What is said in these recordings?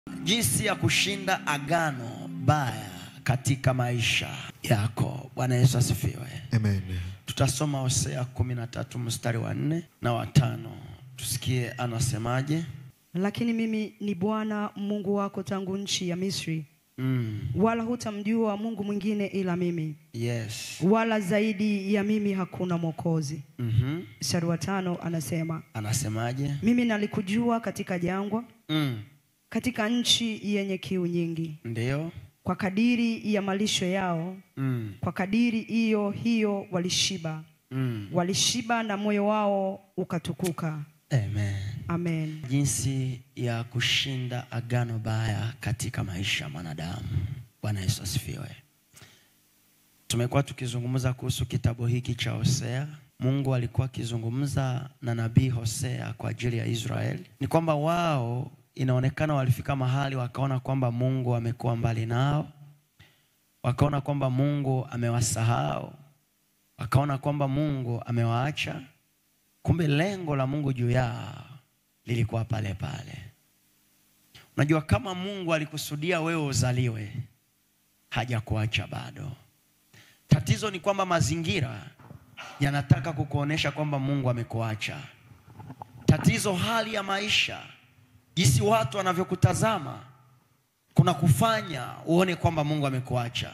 jinsi ya kushinda agano baya katika maisha yako. Bwana Yesu asifiwe. Amen. Tutasoma Hosea kumi na tatu mstari wa nne na watano, tusikie anasemaje. Lakini mimi ni Bwana Mungu wako tangu nchi ya Misri, Mm, wala hutamjua Mungu mwingine ila mimi, yes. wala zaidi ya mimi hakuna mwokozi. Mhm. Mstari wa tano anasema Anasemaje? mimi nalikujua katika jangwa, Mm, katika nchi yenye kiu nyingi, ndio. kwa kadiri ya malisho yao, Mm, kwa kadiri hiyo hiyo walishiba, mm. walishiba na moyo wao ukatukuka. Amen. Amen. Jinsi ya kushinda agano baya katika maisha ya mwanadamu. Bwana Yesu asifiwe. Tumekuwa tukizungumza kuhusu kitabu hiki cha Hosea. Mungu alikuwa akizungumza na nabii Hosea kwa ajili ya Israeli. Ni kwamba wao inaonekana walifika mahali wakaona kwamba Mungu amekuwa mbali nao, wakaona kwamba Mungu amewasahau, wakaona kwamba Mungu amewaacha. Kumbe lengo la Mungu juu yao lilikuwa pale pale. Unajua, kama Mungu alikusudia wewe uzaliwe, hajakuacha bado. Tatizo ni kwamba mazingira yanataka kukuonesha kwamba Mungu amekuacha. Tatizo hali ya maisha, jinsi watu wanavyokutazama, kuna kufanya uone kwamba Mungu amekuacha.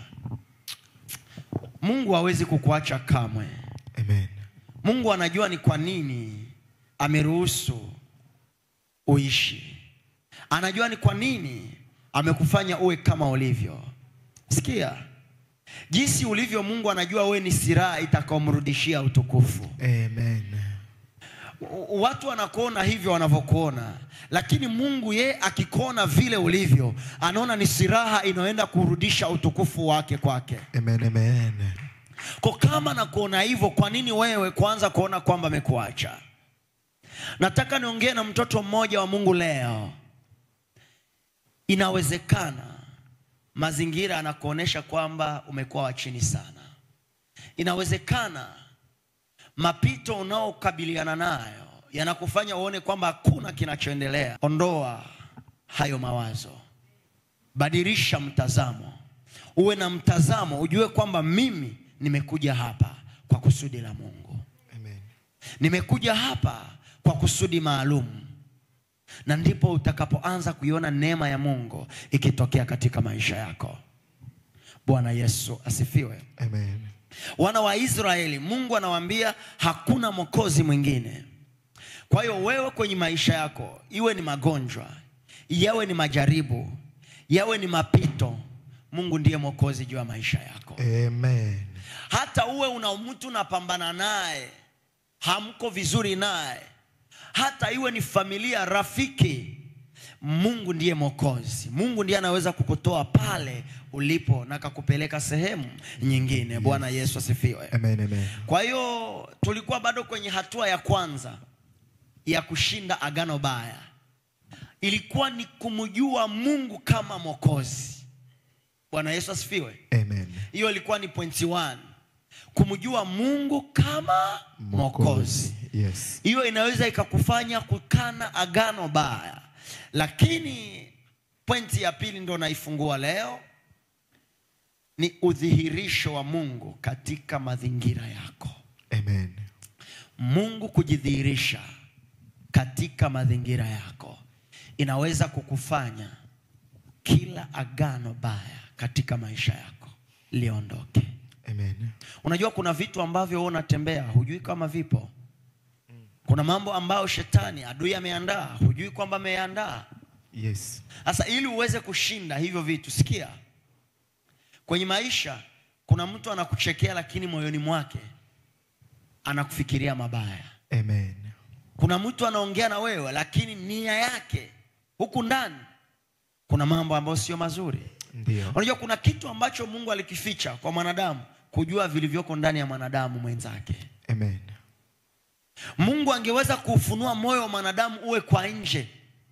Mungu hawezi kukuacha kamwe. Amen. Mungu anajua ni kwa nini ameruhusu uishi. Anajua ni kwa nini amekufanya uwe kama ulivyo. Sikia, jinsi ulivyo, Mungu anajua wewe ni silaha itakaomrudishia utukufu. Amen. W- Watu wanakuona hivyo wanavyokuona, lakini Mungu ye akikuona vile ulivyo, anaona ni silaha inayoenda kurudisha utukufu wake kwake. Amen. Amen. Kwa kama nakuona hivyo, kwa nini wewe kwanza kuona kwamba amekuacha? Nataka niongee na mtoto mmoja wa Mungu leo. Inawezekana mazingira yanakuonesha kwamba umekuwa wa chini sana. Inawezekana mapito unaokabiliana nayo yanakufanya uone kwamba hakuna kinachoendelea. Ondoa hayo mawazo, badilisha mtazamo, uwe na mtazamo, ujue kwamba mimi nimekuja hapa kwa kusudi la Mungu, Amen. nimekuja hapa kwa kusudi maalum, na ndipo utakapoanza kuiona neema ya Mungu ikitokea katika maisha yako. Bwana Yesu asifiwe. Amen. Wana wa Israeli, Mungu anawaambia hakuna mwokozi mwingine. Kwa hiyo wewe kwenye maisha yako, iwe ni magonjwa, yawe ni majaribu, yawe ni mapito, Mungu ndiye mwokozi juu ya maisha yako. Amen. Hata uwe una mtu unapambana naye, hamko vizuri naye, hata iwe ni familia, rafiki, Mungu ndiye mwokozi. Mungu ndiye anaweza kukutoa pale ulipo na kakupeleka sehemu nyingine. Bwana Yesu asifiwe. Amen. Amen. Kwa hiyo tulikuwa bado kwenye hatua ya kwanza ya kushinda agano baya, ilikuwa ni kumjua Mungu kama mwokozi. Bwana Yesu asifiwe. Amen. Hiyo ilikuwa ni pointi one, kumjua Mungu kama mwokozi. Yes. Hiyo inaweza ikakufanya kukana agano baya, lakini pointi ya pili ndo naifungua leo, ni udhihirisho wa Mungu katika mazingira yako. Amen. Mungu kujidhihirisha katika mazingira yako inaweza kukufanya kila agano baya katika maisha yako liondoke. Amen. Unajua kuna vitu ambavyo wewe unatembea hujui kama vipo. Kuna mambo ambayo shetani adui ameandaa, hujui kwamba ameandaa. Yes. Sasa ili uweze kushinda hivyo vitu, sikia, kwenye maisha kuna mtu anakuchekea, lakini moyoni mwake anakufikiria mabaya. Amen. Kuna mtu anaongea na wewe, lakini nia yake huku ndani kuna mambo ambayo sio mazuri. Ndio. Unajua kuna kitu ambacho Mungu alikificha kwa mwanadamu, kujua vilivyoko ndani ya mwanadamu mwenzake. Amen. Mungu angeweza kuufunua moyo wa mwanadamu uwe kwa nje,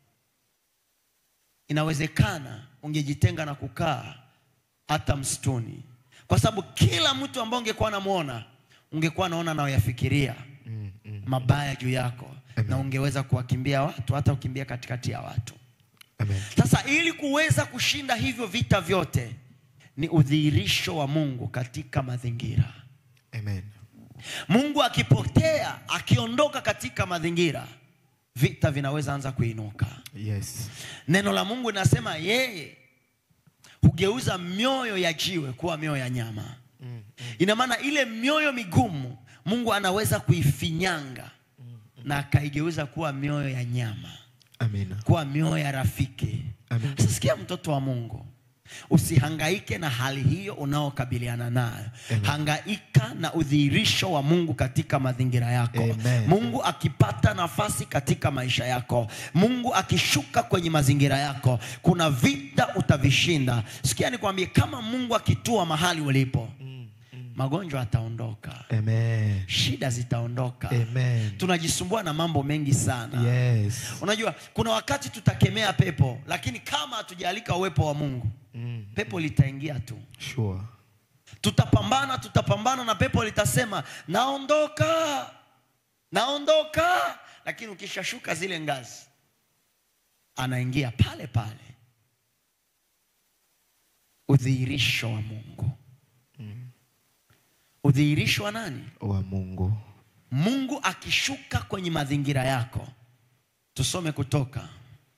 inawezekana ungejitenga na kukaa hata msituni, kwa sababu kila mtu ambaye ungekuwa unamwona ungekuwa naona anayoyafikiria Mm, mm. mabaya juu yako Amen. na ungeweza kuwakimbia watu, hata ukimbia katikati ya watu. Amen. Sasa ili kuweza kushinda hivyo vita vyote ni udhihirisho wa Mungu katika mazingira. Amen. Mungu akipotea, akiondoka katika mazingira, vita vinaweza anza kuinuka. Yes. Neno la Mungu linasema yeye hugeuza mioyo ya jiwe kuwa mioyo ya nyama. Ina maana ile mioyo migumu Mungu anaweza kuifinyanga na akaigeuza kuwa mioyo ya nyama, Amina. kuwa mioyo ya rafiki. Amen. Sasa sikia, mtoto wa Mungu, usihangaike na hali hiyo unaokabiliana nayo. Amen. Hangaika na udhihirisho wa Mungu katika mazingira yako. Amen. Mungu akipata nafasi katika maisha yako, Mungu akishuka kwenye mazingira yako, kuna vita utavishinda. Sikia nikwambie, kama Mungu akitua mahali ulipo, magonjwa yataondoka, Amen. shida zitaondoka. Amen. Tunajisumbua na mambo mengi sana. Yes. Unajua, kuna wakati tutakemea pepo, lakini kama hatujalika uwepo wa Mungu, Mm. pepo litaingia tu. Sure. Tutapambana, tutapambana na pepo litasema naondoka, naondoka, lakini ukishashuka zile ngazi, anaingia pale pale. Udhihirisho wa Mungu, udhihirisho wa nani? Wa Mungu. Mungu akishuka kwenye mazingira yako. Tusome Kutoka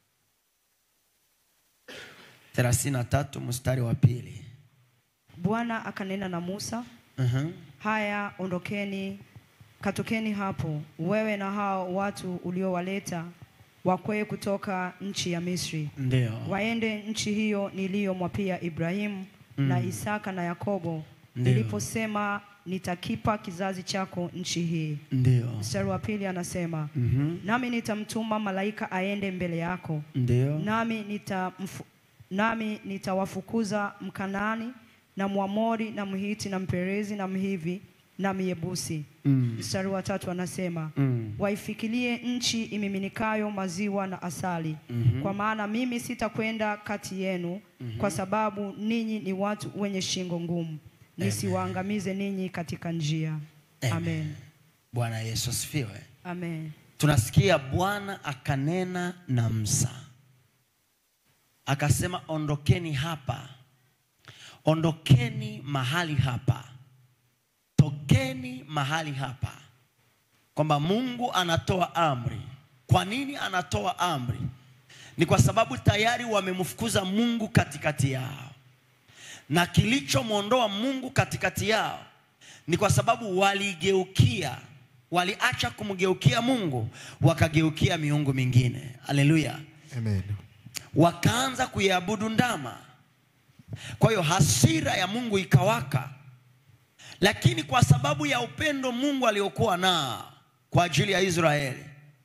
33 mstari wa pili. Bwana akanena na Musa, Mhm. haya ondokeni, katokeni hapo, wewe na hao watu uliowaleta wakwee kutoka nchi ya Misri, Ndio. waende nchi hiyo niliyomwapia Ibrahimu na Isaka na Yakobo, Ndio. niliposema nitakipa kizazi chako nchi hii. Ndio. Mstari wa pili anasema Mhm. nami nitamtuma malaika aende mbele yako Ndio. nami nitamfu, nami nitawafukuza Mkanaani na Mwamori na Mhiti na Mperezi na Mhivi na Myebusi. Mm. Mstari wa tatu anasema Mm. waifikirie nchi imiminikayo maziwa na asali, Mhm. kwa maana mimi sitakwenda kati yenu, kwa sababu ninyi ni watu wenye shingo ngumu, nisiwaangamize ninyi katika njia. Amen. Bwana Yesu asifiwe. Amen. Tunasikia Bwana akanena na Musa akasema, ondokeni hapa, ondokeni mahali hapa, tokeni mahali hapa, kwamba Mungu anatoa amri. Kwa nini anatoa amri? Ni kwa sababu tayari wamemfukuza Mungu katikati yao, na kilichomwondoa Mungu katikati yao ni kwa sababu waligeukia, waliacha kumgeukia Mungu, wakageukia miungu mingine. Haleluya! Amen. Wakaanza kuiabudu ndama. Kwa hiyo hasira ya Mungu ikawaka, lakini kwa sababu ya upendo Mungu aliokuwa nao kwa ajili ya Israeli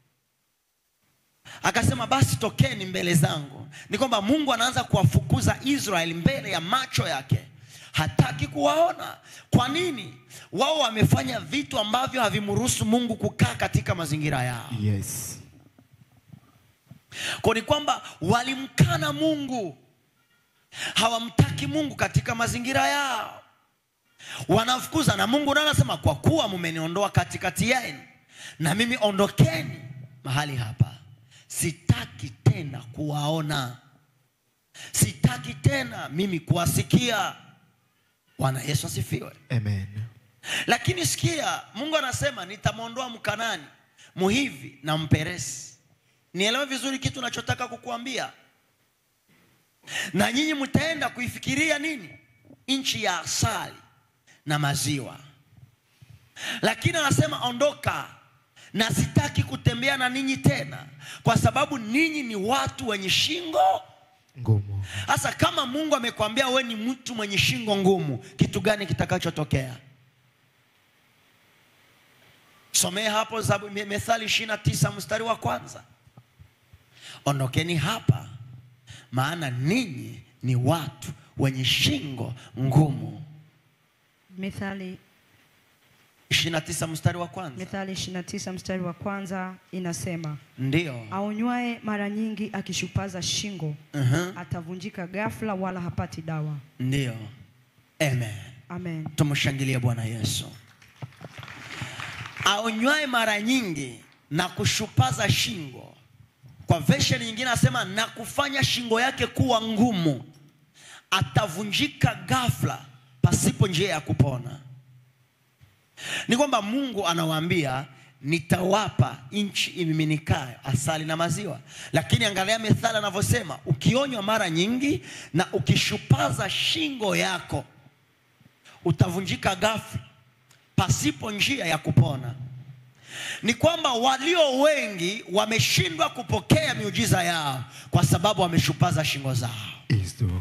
akasema basi tokeni mbele zangu. Ni kwamba Mungu anaanza kuwafukuza Israeli mbele ya macho yake, hataki kuwaona. Kwa nini? Wao wamefanya vitu ambavyo havimruhusu Mungu kukaa katika mazingira yao. Yes. Kwa ni kwamba walimkana Mungu, hawamtaki Mungu katika mazingira yao, wanafukuza na Mungu naye anasema kwa kuwa mumeniondoa katikati yenu, na mimi ondokeni mahali hapa, sitaki tena kuwaona, sitaki tena mimi kuwasikia. Bwana Yesu asifiwe. Amen. Lakini sikia, Mungu anasema nitamwondoa Mkanani, Muhivi na Mperesi. Nielewe vizuri kitu nachotaka kukuambia, na nyinyi mtaenda kuifikiria nini? Nchi ya asali na maziwa. Lakini anasema ondoka, na sitaki kutembea na ninyi tena, kwa sababu ninyi ni watu wenye shingo Ngumu. sasa kama Mungu amekwambia we ni mtu mwenye shingo ngumu, kitu gani kitakachotokea? Somee hapo Zabu- Me- Methali 29 mstari wa kwanza. Ondokeni hapa, maana ninyi ni watu wenye shingo ngumu. Mithali 29 mstari wa kwanza. Mithali 29 mstari wa kwanza inasema Ndio. aonywaye mara nyingi akishupaza shingo Mhm. atavunjika ghafla, wala hapati dawa. Ndio. Amen. Amen. Tumshangilie Bwana Yesu. Aonywaye mara nyingi na kushupaza shingo. Kwa kwa version nyingine anasema na kufanya shingo yake kuwa ngumu atavunjika ghafla pasipo njia ya kupona ni kwamba mungu anawaambia nitawapa nchi imiminikayo asali na maziwa lakini angalia methali anavyosema ukionywa mara nyingi na ukishupaza shingo yako utavunjika ghafla pasipo njia ya kupona ni kwamba walio wengi wameshindwa kupokea miujiza yao kwa sababu wameshupaza shingo zao Is true.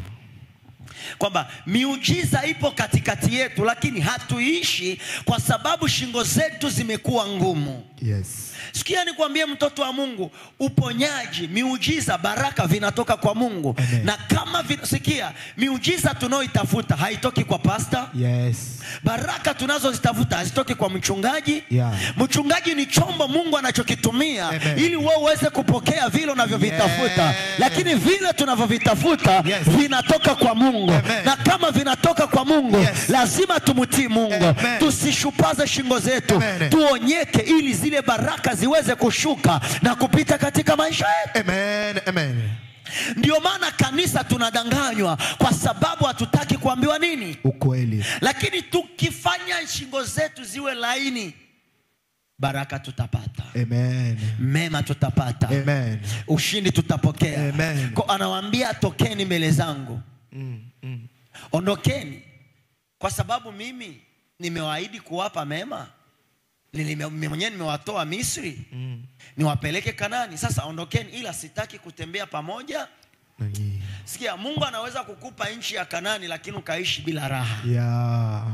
kwamba miujiza ipo katikati yetu lakini hatuishi kwa sababu shingo zetu zimekuwa ngumu Yes. sikia nikwambie mtoto wa mungu uponyaji miujiza baraka vinatoka kwa mungu Amen. na kama vina, sikia miujiza tunaoitafuta haitoki kwa pasta Yes. baraka tunazozitafuta hazitoki kwa mchungaji Yeah. mchungaji ni chombo mungu anachokitumia Amen. ili wewe uweze kupokea vile unavyovitafuta Yes. lakini vile tunavyovitafuta Yes. vinatoka kwa mungu Amen. na kama vinatoka kwa mungu Yes. lazima tumtii mungu Amen. tusishupaze shingo zetu Amen. tuonyeke ili zile baraka ziweze kushuka na kupita katika maisha yetu Amen. Amen. ndio maana kanisa tunadanganywa kwa sababu hatutaki kuambiwa nini Ukweli. lakini tukifanya shingo zetu ziwe laini baraka tutapata Amen. mema tutapata Amen. ushindi tutapokea Amen. Ko anawaambia tokeni mbele zangu Mm, mm. ondokeni kwa sababu mimi nimewaahidi kuwapa mema Nilime- mimi mwenyewe nimewatoa misri Mm. niwapeleke kanani sasa ondokeni ila sitaki kutembea pamoja Na nyinyi. sikia mungu anaweza kukupa nchi ya kanani lakini ukaishi bila raha Yeah.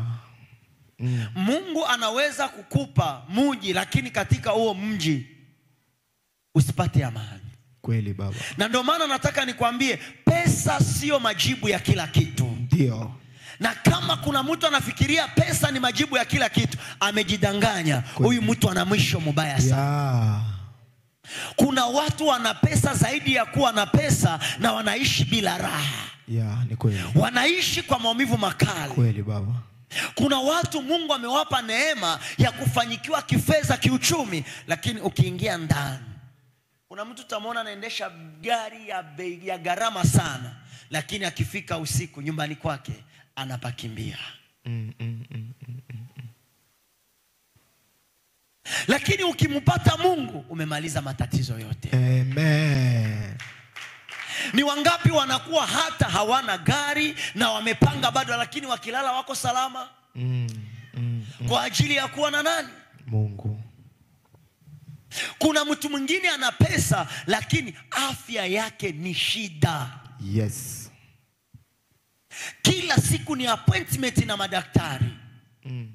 Mm. mungu anaweza kukupa muji lakini katika huo mji usipate amani Kweli baba. na ndio maana nataka nikwambie pesa sio majibu ya kila kitu Ndio. na kama kuna mtu anafikiria pesa ni majibu ya kila kitu amejidanganya huyu mtu ana mwisho mubaya sana Yeah. kuna watu wana pesa zaidi ya kuwa na pesa na wanaishi bila raha Yeah, ni kweli. wanaishi kwa maumivu makali Kweli baba. kuna watu mungu amewapa neema ya kufanyikiwa kifedha kiuchumi lakini ukiingia ndani kuna mtu utamwona anaendesha gari ya bei ya gharama sana lakini akifika usiku nyumbani kwake anapakimbia Mm, mm, mm. lakini ukimpata mungu umemaliza matatizo yote Amen. ni wangapi wanakuwa hata hawana gari na wamepanga bado lakini wakilala wako salama Mm, mm. kwa ajili ya kuwa na nani Mungu. kuna mtu mwingine ana pesa lakini afya yake ni shida Yes. kila siku ni appointment na madaktari Mm.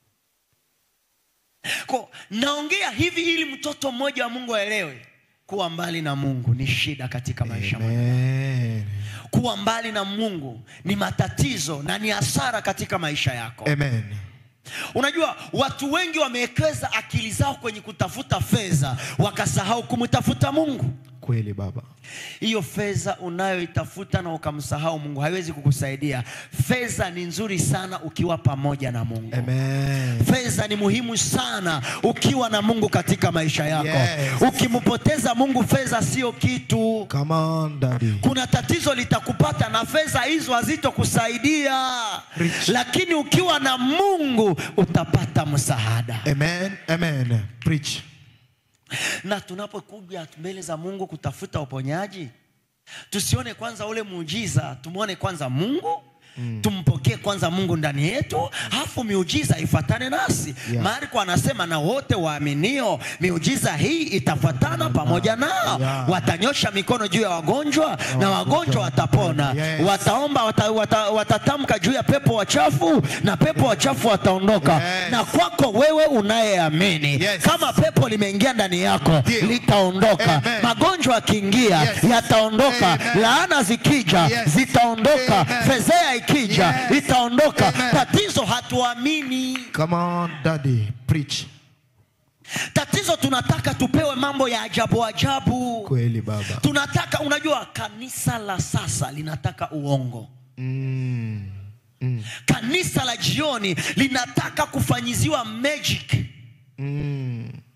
ko naongea hivi ili mtoto mmoja wa mungu aelewe kuwa mbali na mungu ni shida katika maisha Amen. kuwa mbali na mungu ni matatizo na ni hasara katika maisha yako Amen. unajua watu wengi wamewekeza akili zao kwenye kutafuta fedha wakasahau kumtafuta mungu Kweli baba. hiyo fedha unayoitafuta na ukamsahau mungu haiwezi kukusaidia fedha ni nzuri sana ukiwa pamoja na mungu Amen. fedha ni muhimu sana ukiwa na mungu katika maisha yako Yes. ukimpoteza mungu fedha sio kitu Come on, daddy. kuna tatizo litakupata na fedha hizo hazitokusaidia Rich. lakini ukiwa na mungu utapata msaada Amen. Amen. Preach. na tunapokuja mbele za mungu kutafuta uponyaji tusione kwanza ule muujiza tumwone kwanza mungu Mm. tumpokee kwanza mungu ndani yetu alafu miujiza ifatane nasi Yeah. marko anasema na wote waaminio miujiza hii itafuatana pamoja nao Yeah. watanyosha mikono juu ya wagonjwa na wagonjwa watapona Yes. wataomba wata, wata, watatamka juu ya pepo wachafu na pepo wachafu wataondoka Yes. na kwako wewe unayeamini Yes. kama pepo limeingia ndani yako Ndio. litaondoka Amen. magonjwa yakiingia Yes. yataondoka Amen. laana zikija Yes. zitaondoka Amen. fezea ikija Yes. itaondoka Amen. tatizo hatuamini Come on, daddy. Preach. tatizo tunataka tupewe mambo ya ajabu ajabu Kweli baba. tunataka unajua kanisa la sasa linataka uongo Mm. Mm. kanisa la jioni linataka kufanyiziwa magic Mm.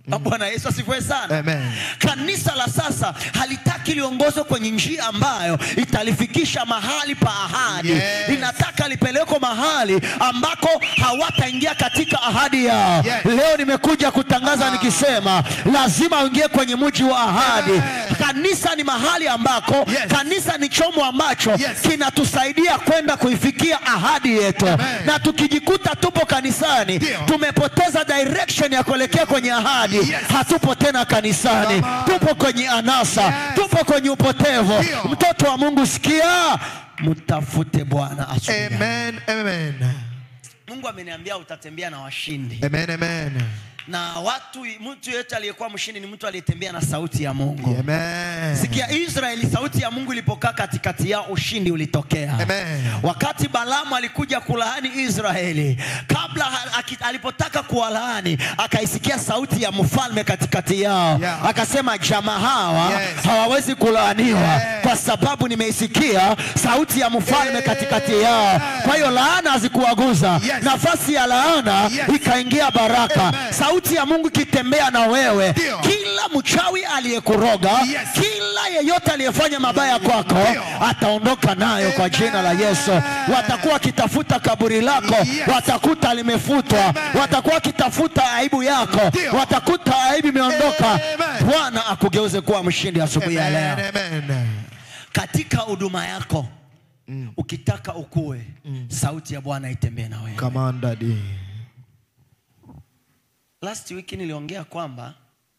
bwana yesu asifiwe sana Amen. kanisa la sasa halitaki liongozwe kwenye njia ambayo italifikisha mahali pa ahadi Yes. linataka lipelekwe mahali ambako hawataingia katika ahadi yao Yes. leo nimekuja kutangaza nikisema lazima uingie kwenye mji wa ahadi Amen. kanisa ni mahali ambako Yes. kanisa ni chomo ambacho Yes. kinatusaidia kwenda kuifikia ahadi yetu Amen. na tukijikuta tupo kanisani Ndio. tumepoteza direction ya kuelekea kwenye ahadi Yes. hatupo tena kanisani Come on. tupo kwenye anasa Yes. tupo kwenye upotevu Ndio. mtoto wa mungu sikia mtafute bwana asubuhi ya- Amen. Amen. mungu ameniambia utatembea na washindi Amen. Amen. na watu mtu yeyote aliyekuwa mshindi ni mtu aliyetembea na sauti ya mungu Amen. sikia israeli sauti ya mungu ilipokaa katikati yao ushindi ulitokea Amen. wakati balamu alikuja kulaani israeli kabla ha- aki- alipotaka kuwalaani akaisikia sauti ya mfalme katikati yao Yeah. akasema jamaa hawa Yes. hawawezi kulaaniwa Yes. kwa sababu nimeisikia sauti ya mfalme katikati yao kwa hiyo laana hazikuwaguza Yes. nafasi ya laana Yes. ikaingia baraka Amen. sauti ya mungu ikitembea na wewe Ndio. kila mchawi aliyekuroga Yes. kila yeyote aliyefanya mabaya kwako Ndio. ataondoka nayo kwa jina la yesu watakuwa wakitafuta kaburi lako Yes. watakuta limefutwa Amen. watakuwa wakitafuta aibu yako Ndio. watakuta aibu imeondoka Amen. bwana akugeuze kuwa mshindi asubuhi ya leo Amen. Amen. katika huduma yako ukitaka ukue sauti ya bwana itembee na wewe Come on, Daddy. last week niliongea kwamba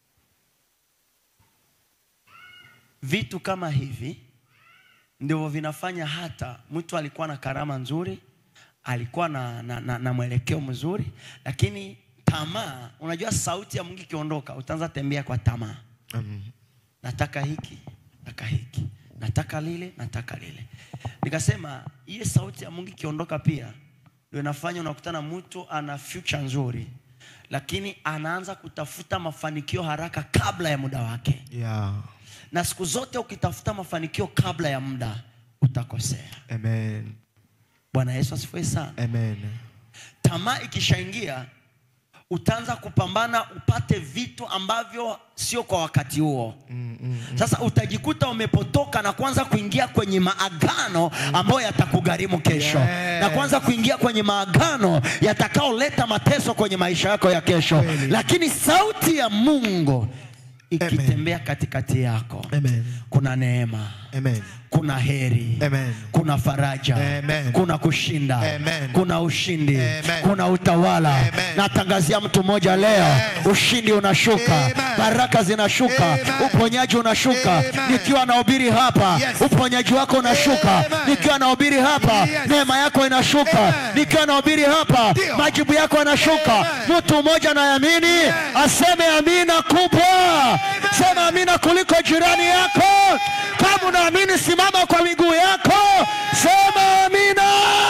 vitu kama hivi ndivyo vinafanya hata mtu alikuwa na karama nzuri alikuwa na, na, na, na mwelekeo mzuri lakini tamaa unajua sauti ya mungu ikiondoka utaanza tembea kwa tamaa Mm. nataka hiki nataka hiki nataka lile nataka lile nikasema hiye sauti ya mungu ikiondoka pia ndio inafanya unakutana mtu ana future nzuri lakini anaanza kutafuta mafanikio haraka kabla ya muda wake Yeah. na siku zote ukitafuta mafanikio kabla ya muda utakosea Amen. bwana yesu asifiwe sana Amen. tamaa ikishaingia utaanza kupambana upate vitu ambavyo sio kwa wakati huo Mm, mm. sasa utajikuta umepotoka na kuanza kuingia kwenye maagano ambayo yatakugharimu kesho Yes. na kuanza kuingia kwenye maagano yatakaoleta mateso kwenye maisha yako ya kesho Kweli. lakini sauti ya mungu ikitembea katikati yako Amen. kuna neema Amen. kuna heri Amen. kuna faraja Amen. kuna kushinda Amen. kuna ushindi Amen. kuna utawala Amen. natangazia mtu mmoja leo Yes. ushindi unashuka Amen. baraka zinashuka Amen. uponyaji unashuka Amen. nikiwa nahubiri hapa Yes. uponyaji wako unashuka Amen. nikiwa nahubiri hapa Yes. neema yako inashuka Amen. nikiwa nahubiri hapa Ndio. majibu yako yanashuka Amen. mtu mmoja anayamini aseme amina kubwa sema amina kuliko jirani yako kama unaamini simama kwa miguu yako sema amina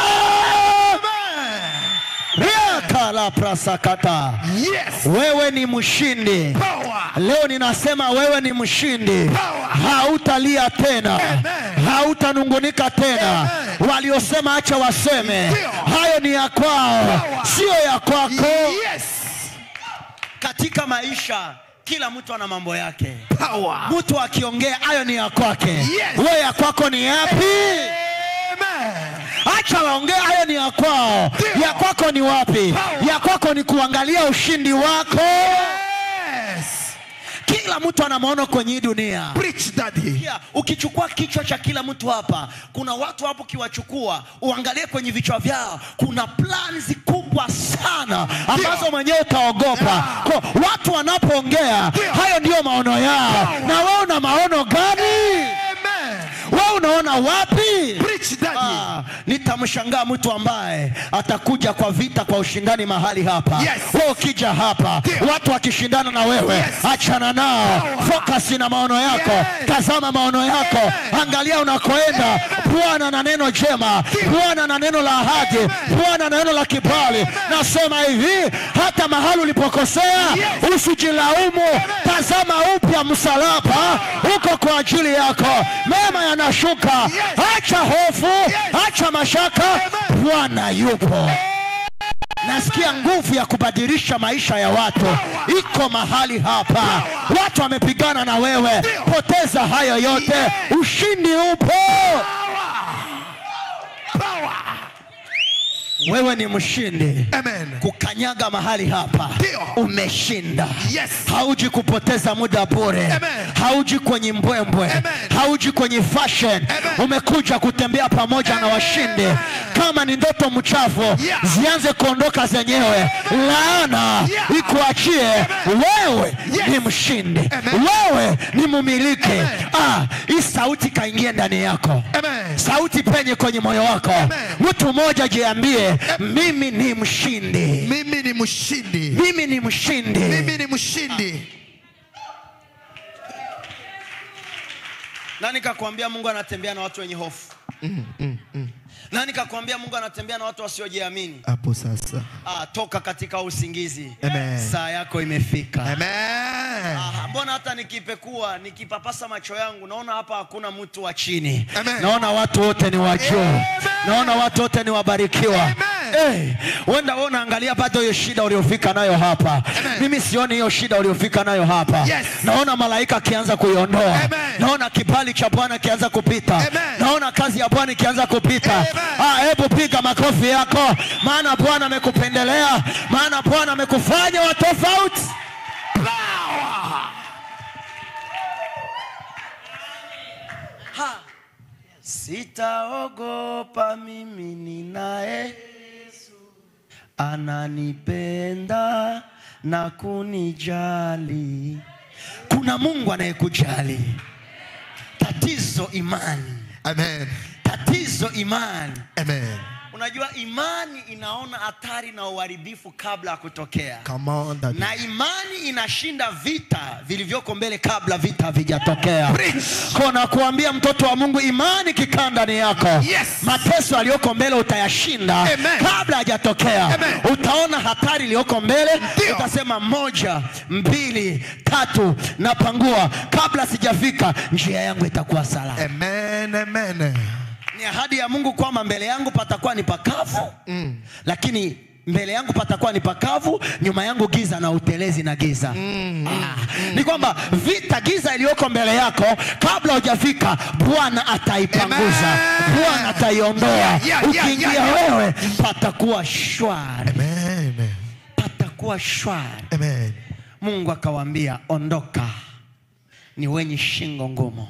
riakala prasakata Yes. wewe ni mshindi Power. leo ninasema wewe ni mshindi Power. hautalia tena Amen. hautanungunika tena Amen. waliosema acha waseme Ndio. hayo ni ya kwao Power. sio ya kwako Yes. katika maisha kila mtu ana mambo yake Power. mtu akiongea hayo ni ya kwake Yes. wewe ya kwako ni yapi Amen. acha waongee hayo ni ya kwao Ndio. ya kwako ni wapi Power. ya kwako ni kuangalia ushindi wako Yes. kila mtu ana maono kwenye hii dunia Preach, Daddy. Pia, ukichukua kichwa cha kila mtu hapa kuna watu hapo ukiwachukua uangalie kwenye vichwa vyao kuna plans kubwa sana ambazo Ndio. mwenyewe utaogopa Yeah. Kwa watu wanapoongea Ndio. hayo ndiyo maono yao Power. na wewe una maono gani Amen. wewe unaona wapi Preach, Daddy. Ah, nitamshangaa mtu ambaye atakuja kwa vita kwa ushindani mahali hapa Yes. wewe ukija hapa Ndio. watu wakishindana na wewe Yes. achana nao Power. focus na maono yako Yes. tazama maono yako Amen. angalia unakoenda bwana na neno jema bwana na neno la ahadi bwana na neno la kibali nasema hivi hata mahali ulipokosea Yes. usijilaumu tazama upya msalaba uko kwa ajili yako mema yanashuka acha hofu acha mashaka bwana yupo nasikia nguvu ya kubadilisha maisha ya watu iko mahali hapa watu wamepigana na wewe poteza hayo yote ushindi upo Power. wewe ni mshindi Amen. kukanyaga mahali hapa Ndio. umeshinda Yes. hauji kupoteza muda bure Amen. hauji kwenye mbwembwe Amen. hauji kwenye fashion Amen. umekuja kutembea pamoja na washindi kama ni ndoto mchafu Yeah. zianze kuondoka zenyewe laana Yeah. ikuachie wewe Yes. ni mshindi Amen. wewe ni mumiliki Amen. ah, hii sauti kaingie ndani yako Amen. sauti penye kwenye moyo wako Amen. mtu mmoja jiambie mimi ni mshindi Mimi ni mshindi. mimi ni mshindi Mimi ni mshindi. nani kakwambia mungu anatembea na watu wenye hofu nani kakwambia mungu anatembea na watu wasiojiamini Hapo sasa. ah, toka katika usingizi Amen. saa yako imefika Amen. Ah, mbona hata nikipekua nikipapasa macho yangu naona hapa hakuna mtu wa chini Amen. naona watu wote ni wa juu Amen. naona watu wote ni wabarikiwa Amen. Eh, wenda wewe unaangalia bado hiyo shida uliofika nayo hapa Amen. mimi sioni hiyo shida uliofika nayo hapa Yes. naona malaika akianza kuiondoa Amen. naona kibali cha bwana kianza kupita Amen. naona kazi ya bwana ikianza kupita Amen. Ah, hebu piga makofi yako maana bwana amekupendelea maana bwana amekufanya wa tofauti Power. Ha. Sitaogopa mimi ninaye ananipenda na kunijali. Kuna Mungu anayekujali. Tatizo imani, Amen. tatizo imani. Amen. Unajua imani inaona hatari na uharibifu kabla ya kutokea, Come on, daddy. na imani inashinda vita vilivyoko mbele kabla vita havijatokea. Preach. Kona kuambia mtoto wa Mungu, imani kikaa ndani yako, Yes. mateso aliyoko mbele utayashinda Amen. kabla hajatokea. Amen. Utaona hatari iliyoko mbele, Ndio. utasema moja, mbili, tatu, napangua. Kabla sijafika, njia yangu itakuwa salama. Amen. Amen. Ni ahadi ya Mungu kwamba mbele yangu patakuwa ni pakavu Mm. lakini mbele yangu patakuwa ni pakavu, nyuma yangu giza na utelezi na giza. Ah, ni kwamba vita giza iliyoko mbele yako kabla hujafika, Bwana ataipanguza, Amen. Bwana ataiondoa. Yeah, yeah, yeah, Ukiingia yeah, yeah. wewe, patakuwa shwari, Amen. patakuwa shwari. Amen. Mungu akawaambia, ondoka, ni wenye shingo ngumu,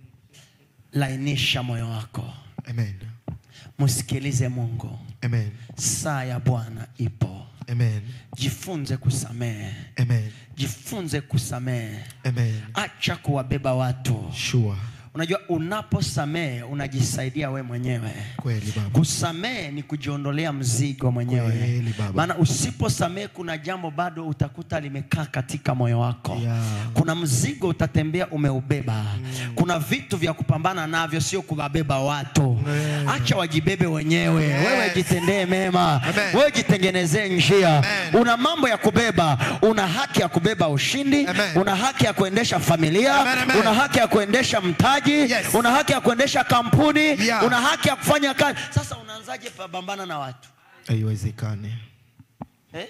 lainisha moyo wako, Amen. msikilize Mungu. Amen. Saa ya Bwana ipo. Amen. Jifunze kusamehe, Amen. jifunze kusamehe, Amen. acha kuwabeba watu. Sure. Unajua, unaposamehe unajisaidia we mwenyewe. Kweli baba. Kusamehe ni kujiondolea mzigo mwenyewe, Kweli, baba. maana usiposamehe kuna jambo bado utakuta limekaa katika moyo wako Yeah. kuna mzigo utatembea umeubeba kuna vitu vya kupambana navyo, sio kuwabeba watu. Yeah. Acha wajibebe wenyewe, Yes. wewe jitendee mema, Amen. wewe jitengenezee njia. Amen. Una mambo ya kubeba, una haki ya kubeba ushindi, Amen. una haki ya kuendesha familia, Amen, amen. una haki ya kuendesha mtaji, Yes. una haki ya kuendesha kampuni, Yeah. una haki ya kufanya kazi. Sasa unaanzaje pambana na watu Haiwezekani. eh?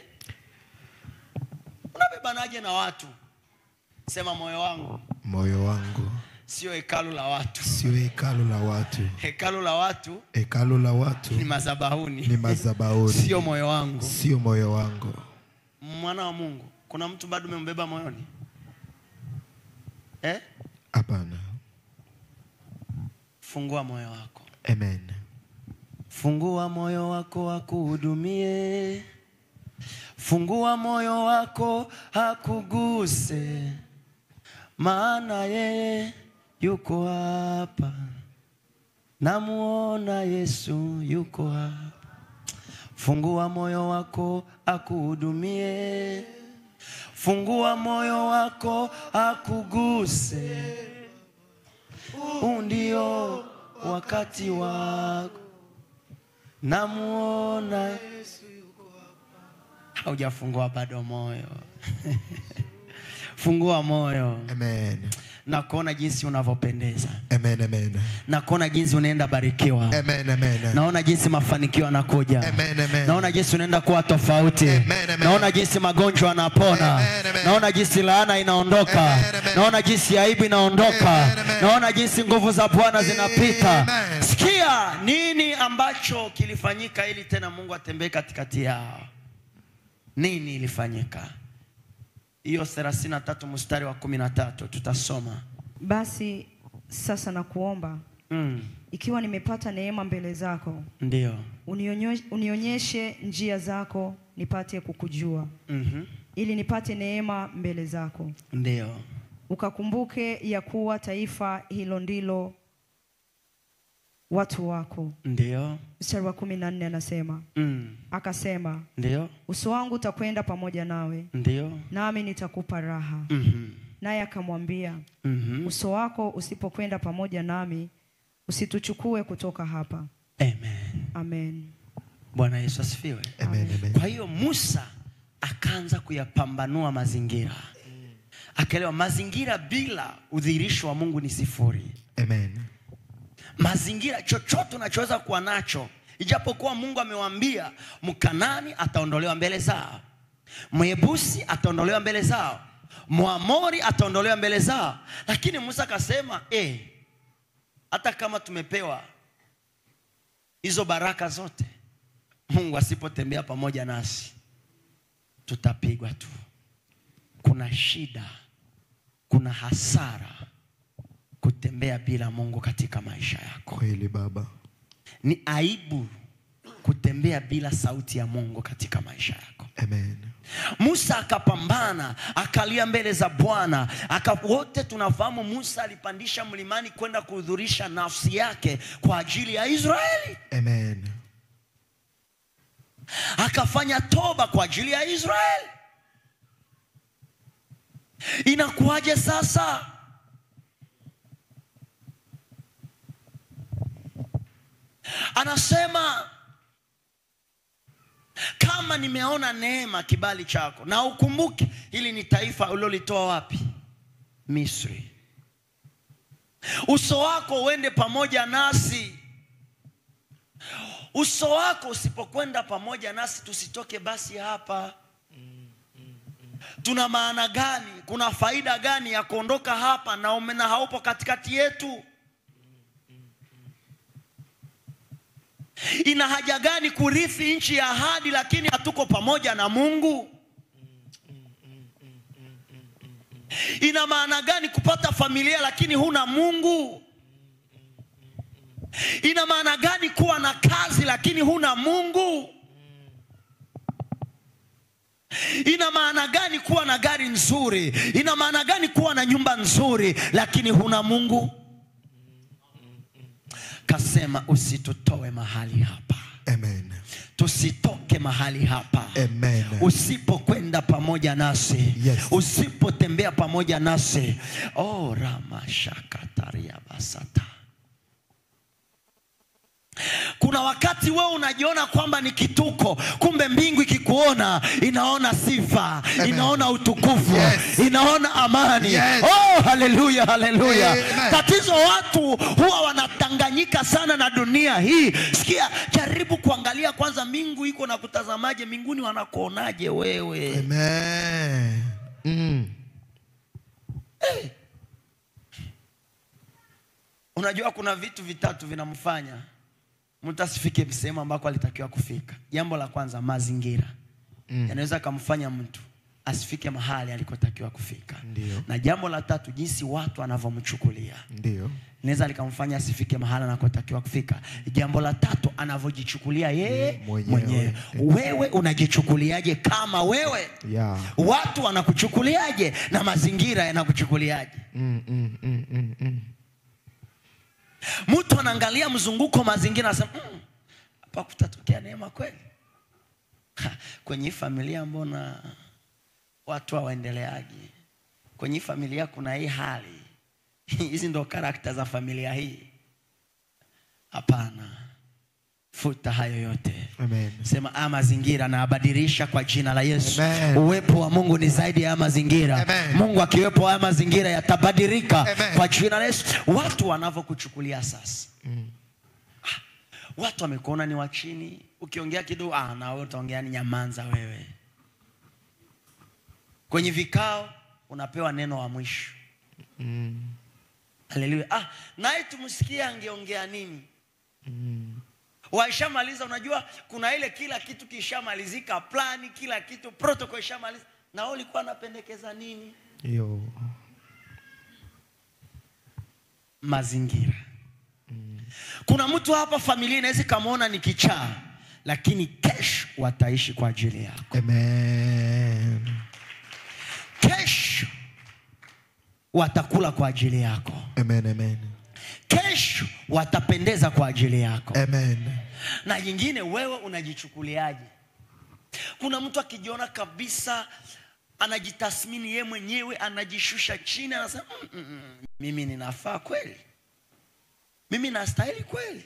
Unabebanaje na watu? Sema moyo wangu Moyo wangu sio hekalu la watu. sio hekalu la watu. Hekalu la watu Hekalu la watu ni madhabahuni, ni madhabahuni. sio moyo wangu. Sio moyo wangu. Mwana wa Mungu, kuna mtu bado umembeba moyoni eh? Hapana. Fungua moyo wako, Amen. fungua moyo wako akuhudumie, fungua moyo wako akuguse, maana yeye yuko hapa, namuona Yesu yuko hapa. Fungua moyo wako akuhudumie, fungua moyo wako akuguse. Huu ndio wakati wako, namuona. Haujafungua bado moyo fungua moyo. Amen. na kuona jinsi unavyopendeza Amen, amen. na kuona jinsi unaenda barikiwa Amen, amen. naona jinsi mafanikio yanakuja Amen, amen. naona jinsi unaenda kuwa tofauti Amen, amen. naona jinsi magonjwa yanapona Amen, amen. naona jinsi laana inaondoka Amen, amen. naona jinsi aibu inaondoka Amen, amen. naona jinsi nguvu za bwana zinapita Amen. sikia nini ambacho kilifanyika ili tena mungu atembee katikati yao nini ilifanyika hiyo 33 mstari wa 13 tutasoma Basi sasa nakuomba, mm, ikiwa nimepata neema mbele zako, ndio unionyo- unionyeshe njia zako nipate kukujua, mm ili nipate neema mbele zako. ndio Ukakumbuke ya kuwa taifa hilo ndilo watu wako. ndio Mstari wa kumi na nne anasema mm, akasema, ndio uso wangu utakwenda pamoja nawe, ndio nami nitakupa raha. mhm, Naye akamwambia, mhm. uso wako usipokwenda pamoja nami, usituchukue kutoka hapa. Amen. Amen. Bwana Yesu asifiwe. Amen, amen. Kwa hiyo Musa akaanza kuyapambanua mazingira, akaelewa mazingira bila udhihirisho wa Mungu ni sifuri. Amen. Mazingira chochote unachoweza kuwa nacho, ijapokuwa Mungu amewaambia Mkanani ataondolewa mbele zao, Mwebusi ataondolewa mbele zao, Mwamori ataondolewa mbele zao, lakini Musa akasema eh, hata kama tumepewa hizo baraka zote, Mungu asipotembea pamoja nasi tutapigwa tu. Kuna shida, kuna hasara kutembea bila Mungu katika maisha yako. Kweli Baba. Ni aibu kutembea bila sauti ya Mungu katika maisha yako. Amen. Musa akapambana, akalia mbele za Bwana. Aka, wote tunafahamu Musa alipandisha mlimani kwenda kuhudhurisha nafsi yake kwa ajili ya Israeli. Amen. akafanya toba kwa ajili ya Israeli. Inakuwaje sasa? Anasema kama nimeona neema kibali chako, na ukumbuke hili ni taifa ulilolitoa wapi? Misri. Uso wako uende pamoja nasi uso wako usipokwenda pamoja nasi tusitoke basi hapa tuna maana gani kuna faida gani ya kuondoka hapa na ume- na haupo katikati yetu ina haja gani kurithi nchi ya ahadi lakini hatuko pamoja na mungu ina maana gani kupata familia lakini huna mungu ina maana gani kuwa na kazi lakini huna mungu ina maana gani kuwa na gari nzuri ina maana gani kuwa na nyumba nzuri lakini huna mungu kasema usitutoe mahali hapa Amen. tusitoke mahali hapa Amen. usipokwenda pamoja nasi Yes. usipotembea pamoja nasi oh, ramashakataria basata kuna wakati wewe unajiona kwamba ni kituko kumbe mbingu ikikuona inaona sifa Amen. inaona utukufu Yes. inaona amani Yes. oh, haleluya haleluya Amen. tatizo watu huwa wanatanganyika sana na dunia hii sikia jaribu kuangalia kwanza mbingu iko na kutazamaje mbinguni wanakuonaje wewe Amen. Mm. unajua kuna vitu vitatu vinamfanya mtu asifike sehemu ambako alitakiwa kufika jambo la kwanza mazingira Mm. yanaweza akamfanya mtu asifike mahali alikotakiwa kufika Ndio. na jambo la tatu jinsi watu wanavyomchukulia Ndio. inaweza likamfanya asifike mahali anakotakiwa kufika jambo la tatu anavyojichukulia yeye Mwenyewe. mwenyewe wewe unajichukuliaje kama wewe Yeah. watu wanakuchukuliaje na mazingira yanakuchukuliaje Mm, mm, mm, mm, mm. mtu anaangalia mzunguko mazingira anasema "Mm, hapa kutatokea neema kweli Ha, kwenye hii familia mbona watu hawaendeleaji kwenye hii familia kuna hii hali hizi ndo karakta za familia hii hapana futa hayo yote Amen. sema a mazingira na abadilisha kwa jina la yesu Amen. uwepo wa mungu ni zaidi ya haya mazingira Amen. mungu akiwepo haya mazingira yatabadilika Amen. kwa jina la yesu watu wanavyokuchukulia sasa Ah, watu wamekuona ni wa chini ukiongea kidogo ah, na wewe utaongea ni nyamanza wewe kwenye vikao unapewa neno wa mwisho Mm. haleluya ah, naye tumsikie angeongea nini waishamaliza unajua kuna ile kila kitu kishamalizika plani kila kitu protocol ishamaliza na wewe ulikuwa unapendekeza nini Yo. mazingira kuna mtu hapa familia inaweza ikamwona ni kichaa lakini kesho wataishi kwa ajili yako Amen. kesho watakula kwa ajili yako Amen. Amen. kesho watapendeza kwa ajili yako Amen. na nyingine wewe unajichukuliaje kuna mtu akijiona kabisa anajitathmini ye mwenyewe anajishusha chini anasema mm, mm, mm, mimi ninafaa kweli mimi nastahili kweli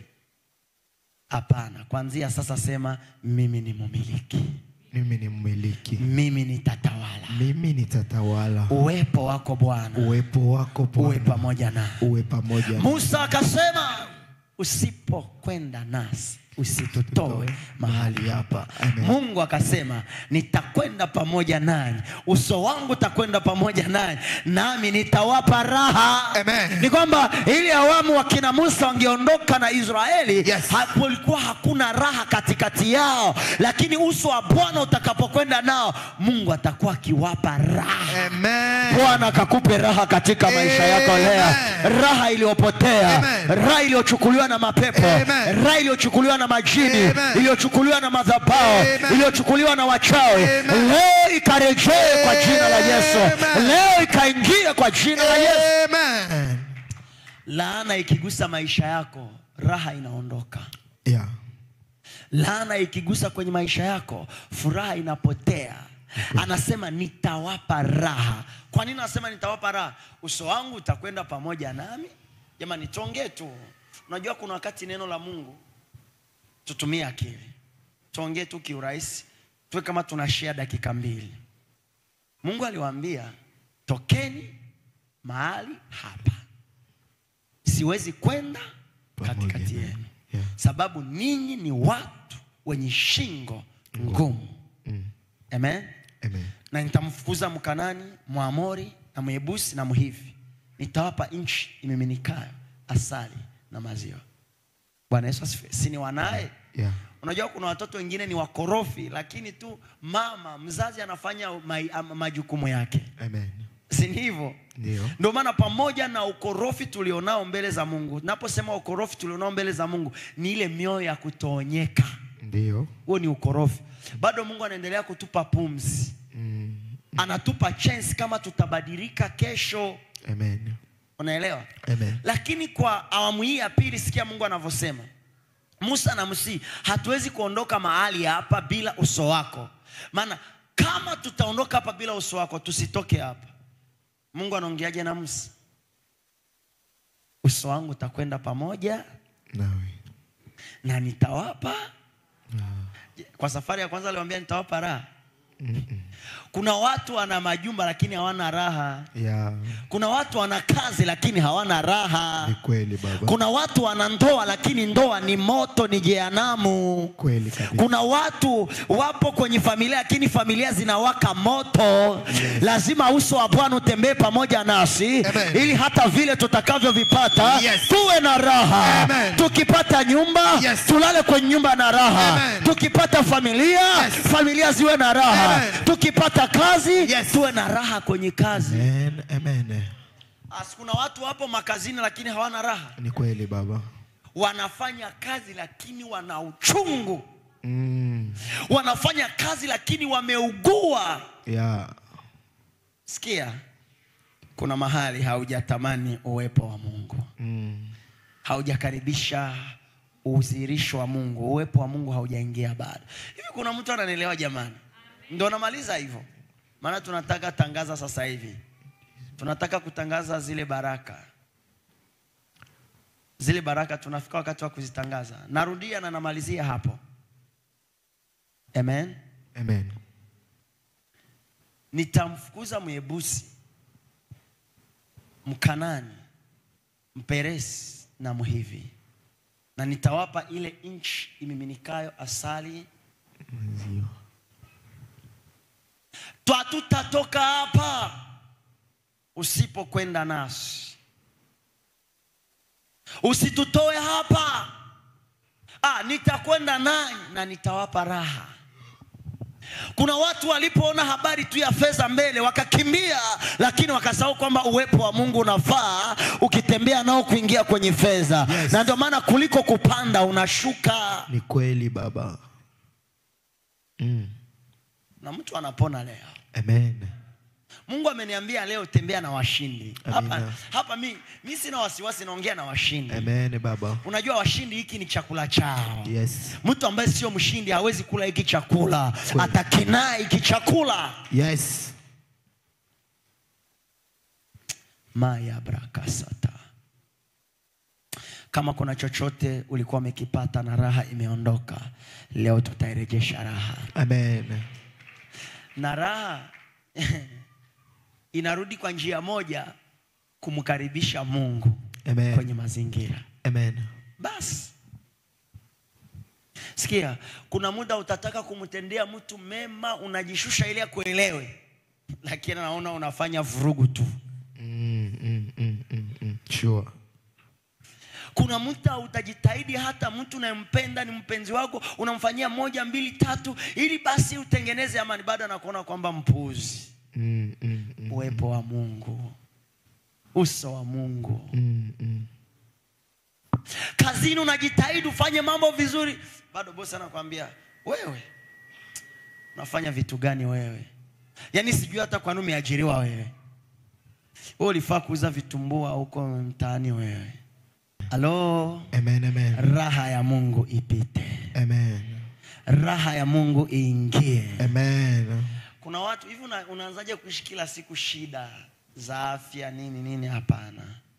hapana kwanzia sasa sema mimi ni mumiliki Mimi ni mmiliki. mimi nitatawala Mimi nitatawala. uwepo wako bwana Uwepo wako uwe Bwana pamoja na uwe pamoja. na- musa akasema usipokwenda nasi usitutoe mahali hapa Amen. mungu akasema nitakwenda pamoja nanyi uso wangu utakwenda pamoja nanyi nami nitawapa raha Amen. ni kwamba ili awamu wakina musa wangeondoka na israeli Yes. hakulikuwa hakuna raha katikati yao lakini uso wa bwana utakapokwenda nao mungu atakuwa akiwapa raha Amen. bwana akakupe raha katika maisha yako leo Amen. raha iliyopotea Amen. raha iliyochukuliwa na mapepo Amen. raha iliyochukuliwa na majini Amen. iliyochukuliwa na madhabao Amen. iliyochukuliwa na wachawi Amen. leo ikarejee kwa jina la yesu Amen. leo ikaingia kwa jina la yesu Amen. laana ikigusa maisha yako raha inaondoka Yeah. laana ikigusa kwenye maisha yako furaha inapotea anasema nitawapa raha kwa nini anasema nitawapa raha uso wangu utakwenda pamoja nami jamani tuongee tu unajua kuna wakati neno la mungu tutumie akili tuongee tu kiurahisi tuwe kama tunashia dakika mbili mungu aliwaambia tokeni mahali hapa siwezi kwenda Pamoja katikati nanyi. yenu Yeah. sababu ninyi ni watu wenye shingo ngumu Mm. amen Amen. na nitamfukuza mkanani mwamori na mwebusi na mhivi nitawapa nchi imiminikayo asali na maziwa bwana yesu asifiwe si ni wanaye Yeah. unajua kuna watoto wengine ni wakorofi lakini tu mama mzazi anafanya mai- am- majukumu yake Amen. si ni hivyo Ndio. ndio maana pamoja na ukorofi tulionao mbele za mungu naposema ukorofi tulionao mbele za mungu ni ile mioyo ya kutoonyeka Ndio. huo ni ukorofi bado mungu anaendelea kutupa pumzi Mm. anatupa chance kama tutabadilika kesho Amen. unaelewa Amen. lakini kwa awamu hii ya pili sikia mungu anavyosema musa na msii hatuwezi kuondoka mahali hapa bila uso wako maana kama tutaondoka hapa bila uso wako tusitoke hapa mungu anaongeaje na musa uso wangu utakwenda pamoja Nawe. na nitawapa Ah. kwa safari ya kwanza aliwambia nitawapa raha Mm-mm. kuna watu wana majumba lakini hawana raha Yeah. kuna watu wana kazi lakini hawana raha Ni kweli baba. kuna watu wana ndoa lakini ndoa ni moto ni jehanamu Kweli kabisa. kuna watu wapo kwenye familia lakini familia zinawaka moto lazima uso wa bwana utembee pamoja nasi Amen. ili hata vile tutakavyovipata Yes. tuwe na raha Amen. tukipata nyumba Yes. tulale kwenye nyumba na raha Amen. tukipata familia Yes. familia ziwe na raha Amen. tukipata kazi Yes. tuwe na raha kwenye kazi Amen. Amen. As, kuna watu wapo makazini lakini hawana raha Ni kweli baba. wanafanya kazi lakini wana uchungu Mm. wanafanya kazi lakini wameugua Yeah. sikia kuna mahali haujatamani uwepo wa mungu Mm. haujakaribisha udhihirisho wa mungu uwepo wa mungu haujaingia bado hivi kuna mtu ananielewa jamani ndo namaliza hivyo maana tunataka tangaza sasa hivi tunataka kutangaza zile baraka zile baraka tunafika wakati wa kuzitangaza. Narudia na namalizia hapo. Amen. Amen. Nitamfukuza Myebusi, Mkanani, Mperesi na Mhivi, na nitawapa ile nchi imiminikayo asali. Maziwa. Twatutatoka hapa usipokwenda nasi, usitutoe hapa. Ah, nitakwenda nanyi na nitawapa raha. Kuna watu walipoona habari tu ya fedha mbele wakakimbia, lakini wakasahau kwamba uwepo wa Mungu unafaa ukitembea nao kuingia kwenye fedha Yes. na ndio maana kuliko kupanda unashuka, Ni kweli baba. Mm. na mtu anapona leo. Amen. Mungu ameniambia leo tembea na washindi. Hapa, Amina. hapa mi, mi sina wasiwasi, naongea na washindi. Amen baba. Unajua washindi, hiki ni chakula chao. Yes. Mtu ambaye sio mshindi hawezi kula hiki chakula, Kweli. atakinaa hiki chakula. Yes. maya brakasata. Kama kuna chochote ulikuwa umekipata na raha imeondoka, leo tutairejesha raha, Amen. na raha inarudi kwa njia moja, kumkaribisha Mungu Amen. kwenye mazingira. Amen. Basi sikia, kuna muda utataka kumtendea mtu mema, unajishusha ili akuelewe, lakini naona unafanya vurugu tu. Mm, mm, mm, mm, mm. Sure. Kuna muda utajitahidi, hata mtu unayempenda ni mpenzi wako, unamfanyia moja mbili tatu, ili basi utengeneze amani, bado anakuona kwamba mpuuzi. Mm, mm, mm, Uwepo wa Mungu, uso wa Mungu. mm, mm. Kazini unajitahidi ufanye mambo vizuri, bado bosi anakwambia wewe unafanya vitu gani wewe? Yaani sijui hata kwa nini umeajiriwa wewe. Wewe ulifaa kuuza vitumbua huko mtaani wewe. Halo, Amen, amen. raha ya Mungu ipite, Amen. raha ya Mungu iingie. Amen. Kuna watu hivi, una, unaanzaje kuishi kila siku shida za afya nini nini? Hapana.